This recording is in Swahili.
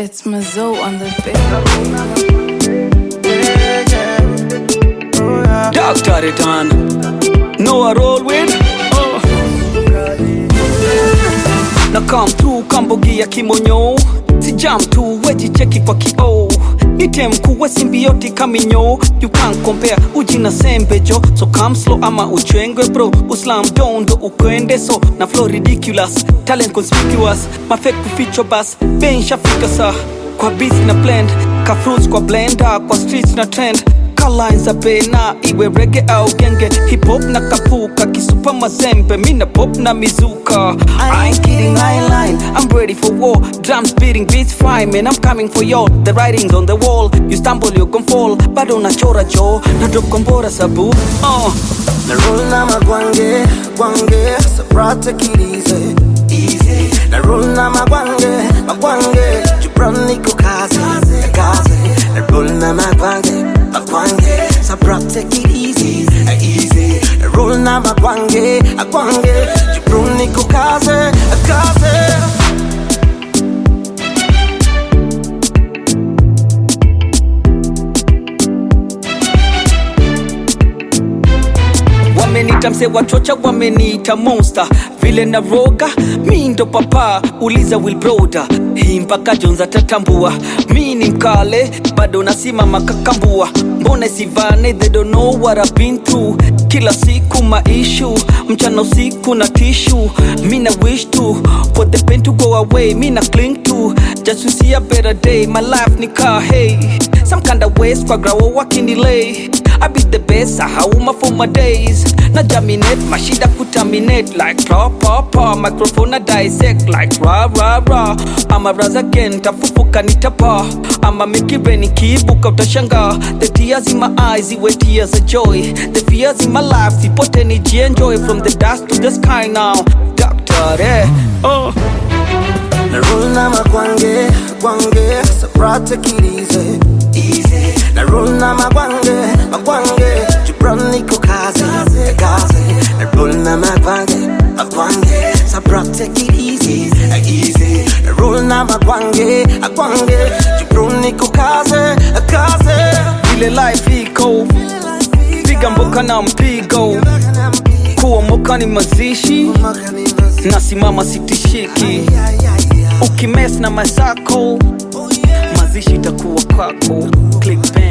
It's Mazo on the beat. Doctor return. No I roll with. Oh. Na come through kambogi ya kimonyo si jam tu wejicheki kwa kioo nite mkuu we simbioti kaminyo you can't compare uji na sembejo so come slow ama uchwengwe bro uslam dondo ukwende so na flow ridiculous talent conspicuous mafek kuficho bas benshafika sa kwa beats na blend ka fruits kwa blender kwa streets na trend Lines za pena iwe rege au genge hip hop na kapuka kisupa mazembe mina pop na mizuka I ain't kidding I ain't lying I'm ready for war drums beating beats fine man I'm coming for y'all the writings on the wall you stumble you gon fall bado nachora jo na drop kombora sabu uh. Na roll na magwange, gwange, sabrata kilize Easy Na roll na magwange, magwange, jubran niko kaze, kaze Na roll na magwange, magwange, sabrata kilize Easy Na roll na magwange, magwange, jubran niko kaze, kaze wamenita mse wachocha wameniita monster vile na roga mi ndo papa uliza wilbroda hii mpaka jonza tatambua mi ni mkale bado nasimama kakambua mbona sivane they don't know what I've been through kila siku maishu mchana usiku na tishu mi na wish to for the pain to go away mi na cling to just to see a better day my life ni car hey some kind of ways kwa grawo wakindelay I be the best, I hauma for my days Na jaminate, mashida kutaminate Like raw papa, microphone na dissect Like rah rah rah I'm a rise again, tafufuka nitapa I'm a Mickey Benny, kiibuka utashanga The tears in my eyes, iwe tears of joy The fears in my life, sipote nijienjoy From the dust to the sky now Doctor, eh, oh Na roll na magwange, gwange, sabrata kilize Easy Na roll na magwange, magwange, jubran niko kaze, kaze Na roll na magwange, magwange, sabrata kilize Easy Na roll na magwange, magwange, jubran niko kaze, kaze Vile life iko Piga mboka na mpigo Kuomoka ni mazishi Nasimama sitishiki Ukimes na masako Mazishi itakuwa kwako Click pen